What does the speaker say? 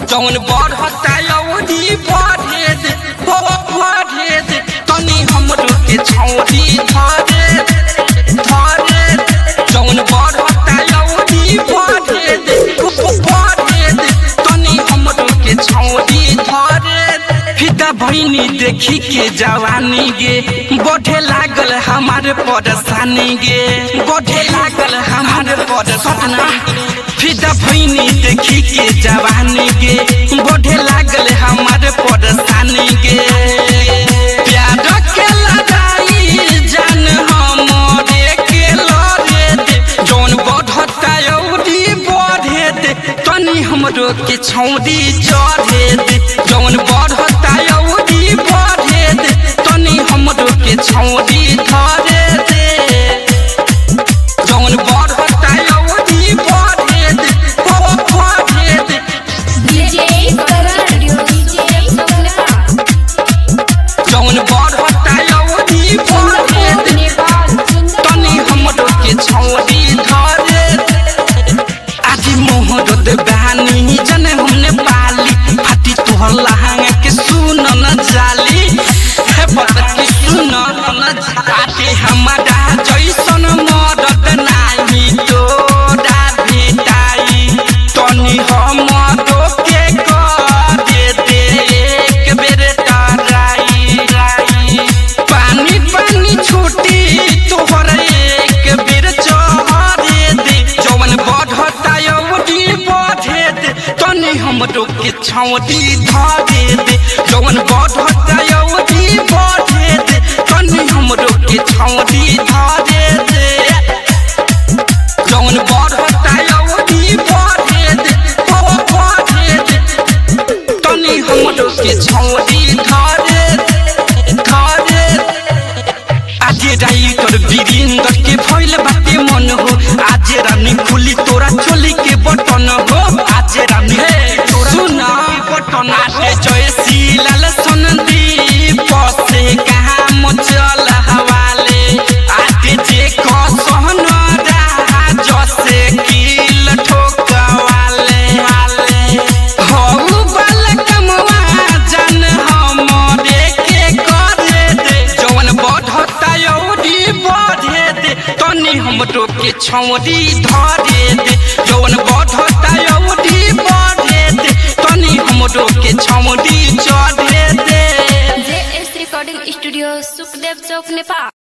जौन बढ़ता अवधि बढ़े दे हो बढ़े दे तनी हमरो के छौरी धरे धरे जौन बढ़ता अवधि बढ़े दे हो बढ़े दे तनी हमरो के छौरी धरे फिदा भैनी देखी के जवानी गे बढ़े लागल हमारे परेशानी गे बढ़े लागल हमारे परेशानी फिदा भैनी देखी के जवानी गे बढ़े लागल हमारे परेशानी गे प्यार के लड़ाई जान हमरे के लड़े दे जौन बढ़ता अवधि बढ़े दे तनी हमरो के छौरी चढ़े दे जौन बढ़ता अवधि बढ़े दे तनी हमरो के छौरी धरे दे जौन बढ़ता अवधि बढ़े दे हो बढ़े दे DJ Karan, DJ Sonepal, जौन बढ़ता अवधि बढ़े दे Nepal, तनी हमरो के छौरी धरे आज मोहरत बहानी जन हमने पाली फाटी तोहर लहंगा के सुन न जाली हे पता की सुन न जाली हमारा जैसन मरद नाही तोरा भेटाई तनी हमरो के कर दे दे एक बेर टराई पानी पानी छूटी तोहर एक बेर चढ़े दे जवन बढ़ता अवधि बढ़े दे तनी हमरो के छौटी धरे दे जवन बढ़ता अवधि बढ़े दे तनी हमरो के छौटी धरे दे जवन बढ़ता अवधि बढ़े दे हो बढ़े दे तनी हमरो के छौरी धरे धरे आज राइटर वीरेंद्र के भइल बाटे मन हो आज रानी खुली तोरा चोली के बटन हो आज रानी सुना बटन आटे जय लाल संदीप से कहाँ मचल हवाले आटे जे कहन राज से किल ठोकवाले वाले हऊ बालकमवा जन हमरे के करे दे जवन बढ़ता अवधि बढ़े दे तनी हमरो के छौरी धरे दे जवन बढ़ता अवधि बढ़े दे तनी हमरो के छौरी चढ़े दे JS Recording Studio, Sukhdev Chowk, Nepal.